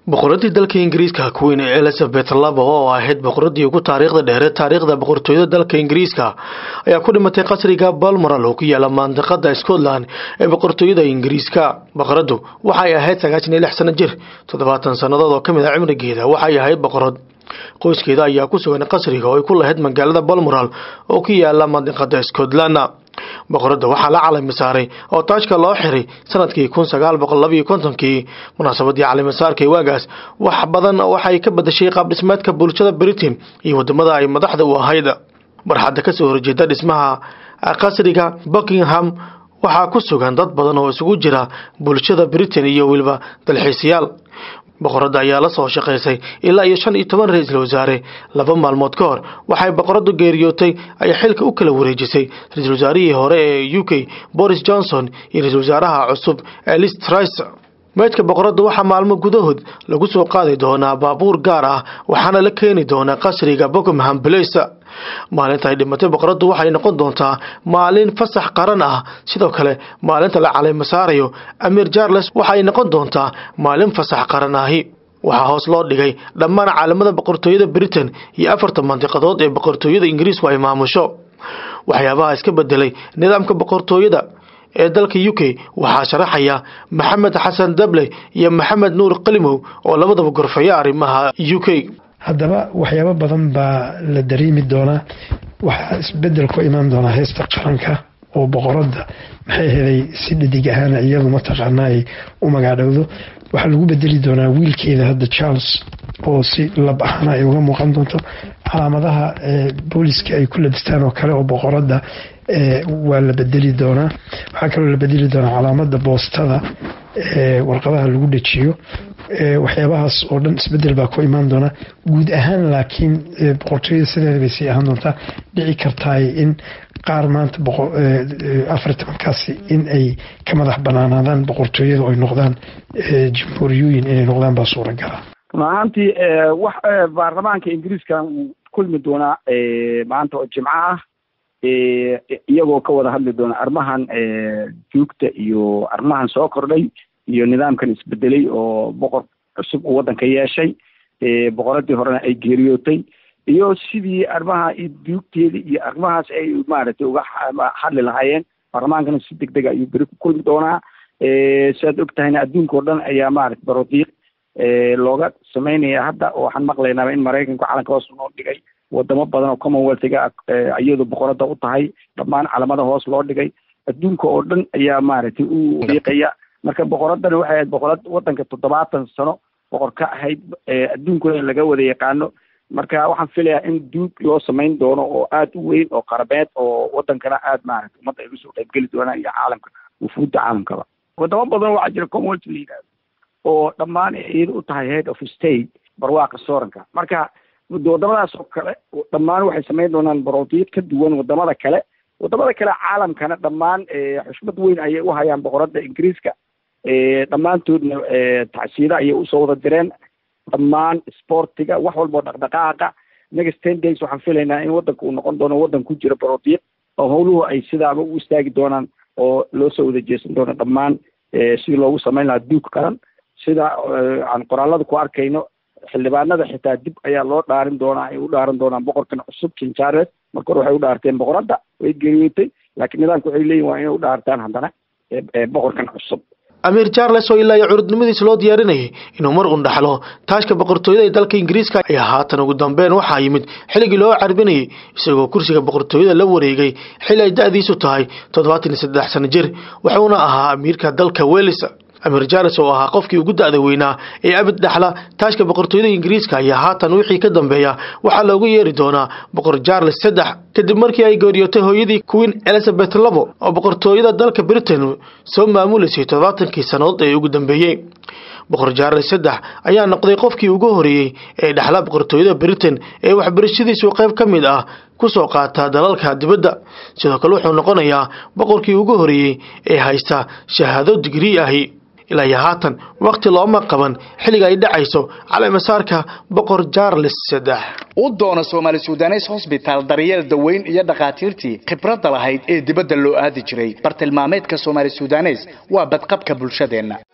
boqoradii dalka ingiriiska queen elizabeth labo oo ahayd boqoradii ugu taariikhda dheere taariikhda boqortooyada dalka ingiriiska ayaa ku dhimatay qasriga balmoral oo ku yaala mandiqada scotland ee boqortooyada ingiriiska boqoradu waxay ahayd sagaashan iyo lix sano jir toddobaatan sannadood oo kamid ah cimrigeeda waxay ahayd boqorad qoyskeeda ayaa ku sugan qasriga oo ay ku lahayd magaalada balmoral oo ku yaala mandiqada scotland boqorada waxaa la calami saaray oo taajka loo xiray sanadkii kun sagaal boqol labayo kontonkii munaasabadii calamisaarkay waagaas wax badan waxay ka badashay qaab dhismeedka bulshada britain iyo wadamada ay madaxda u ahayd barxadda kasoo horjeeda dhismaha qasriga buckingham waxaa ku sugan dad badan oo isugu jira bulshada britain iyo weliba dalxiisayaal boqorada ayaa la soo shaqaysay ilaa iyo shan iyo toban ra-iisul wasaare laba maalmood ka hor waxay boqoradu geeriyootay ay xilka u kala wareejisay ra-iisul wasaarihii hore ee u k boris johnson iyo ra-isul wasaaraha cusub elis tris meydka boqorada waxaa maalmo gudahood lagu soo qaadi doonaa baabuur gaar ah waxaana la keeni doonaa qasriga buckingham place maalinta ay dhimatay boqoradu waxay noqon doontaa maalin fasax qaran ah sidoo kale maalinta la caleyma saarayo amir charles waxay noqon doontaa maalin fasax qaran ahi waxaa hoos loo dhigay dhammaan caalamada boqortooyada britain iyo afarta mandiqadood ee boqortooyada ingiriisku ay maamusho waxyaabaha iska bedelay nidaamka boqortooyada ee dalka u k waxaa sharaxaya maxamed xasan dable iyo maxamed nuur qalimow oo labadaba gorfeeya arrimaha u k haddaba waxyaabo badan baa la dareemi doonaa waxaa isbedel ku imaan doonaa heesta qaranka oo boqoradda maxay helay si dhadig ahaana iyadu mataqaana ay u magaadhowdo waxaa lagu bedeli doonaa wiilkeeda hadda charles oo si lab ahaana ay uga muuqan doonto calaamadaha booliska ay ku labistaan oo kale oo boqoradda waa la bedeli doonaa waxaa kaloo la bedeli doonaa calaamada boostada warqadaha lagu dhajiyo waxyaabahaas oo dhan isbedel baa ku imaan doona guud ahaan laakiin boqortooyada sideeda bay sii ahaan doontaa dhici kartaay in qaar maanta afar tobankaasi in ay ka madax banaanaadaan boqortooyada oo ay noqdaan jamhuuriyooyin inay noqdaan baa suuragala run ahaantii wax baarlamaanka ingiriiska uu kulmi doonaa maanta oo jimco ah iyagoo ka wada hadli doona arrimahan juugta iyo arrimahan soo kordhay iyo nidaamkan isbedelay oo boqor cusub uu waddanka yeeshay boqoradii horena ay geeriyootay iyo sidii arrimaha duugteeda iyo arrimahaas ay maaragtay uga hadli lahaayeen baarlamaankana si deg dega ayuu beri ku kulmi doonaa siaad og tahayna adduunka oo dhan ayaa maaragtay barodiiq looga sameynaya hadda waxaan maqlaynaaba in maraykanku calanka hoos noo dhigay wadamo badan oo commonwealthga iyadu boqorada u tahay dhammaan calamada hoos loo dhigay adduunka oo dhan ayaa maaragtay u diiqaya marka boqoradana waxay ahayd boqorad waddanka toddobaatan sano boqor ka ahayd adduunkuna laga wada yaqaano marka waxaan filayaa in duug loo samayn doono oo aad u weyn oo qarabeed oo waddankana aad maaragtay ummadda ay usoo qaybgeli doonaan iyo caalamka wufuudda caalamkaba wadamo badan waxaa jira commonwealth la yidhahdo oo dhammaan iyada u tahay head of state barwaaqa sooranka marka wadamadaas oo kale dhammaan waxay samayn doonaan baroodiid ka duwan wadamada kale wadamada kale caalamkana dhammaan xushmad weyn ayay u hayaan boqoradda ingiriiska dhammaantoodna tacsiida ayay usoo wada direen dhammaan sportiga wax walbao dhaqdhaqaaqa next ten days waxaan filaynaa in waddanka uu noqon doono waddan ku jira baroodiid oo howluhu ay sidaaba u istaagi doonaan oo loo soo wada jeesan doono dhammaan sidii loogu samayn lahaa duug qaran sida aan qoraalada ku arkayno xildhibaanada xitaa dib ayaa loo dhaarin doonaa ay u dhaaran doonaan boqorkan cusub king charles marka hore waxay u dhaarteen boqoradda way geeriyootay laakiin nidaamka waxay leeyihin waa inay u dhaartaan haddana boqorkan cusub amiir charles oo ilaa iyo curudnimadiisa loo diyaarinayay inuu mar un dhaxlo taashka boqortooyada ee dalka ingiriiska ayaa haatan ugu dambeyn waxaa yimid xilligii loo carbinayay isagoo kursiga boqortooyada la wareegay xilli ay da-diisu tahay toddobaatan iyo saddex sano jir wuxuuna ahaa amiirka dalka welis amir charles oo ahaa qofkii ugu da-da weynaa ee abid dhaxla taashka boqortooyada ingiriiska ayaa haatan wixii ka dambeeya waxaa loogu yeeri doonaa boqor charles saddex kadib markii ay geeriyootay hooyadii queen elizabeth labo oo boqortooyada dalka britain soo maamuleysay toddobaatankii sannadood ee ugu dambeeyey boqor charles saddex ayaa noqday qofkii ugu horeeyey ee dhaxla boqortooyada britain ee waxbarashadiisu qayb ka mid ah kusoo qaata dalalka dibadda sidoo kale wuxuu noqonayaa boqorkii ugu horeeyey ee haysta shahaado digrii ahi ilaa iyo haatan wakhti looma qaban xilliga ay dhacayso caleemasaarka boqor charles saddex u doona soomaali sudanes hosbitaal daryeel daweyn iyo dhakhaatiirtii khibradda lahayd ee dibadda loo aadi jiray bartilmaameedka soomaali sudanes waa badqabka bulshadeenna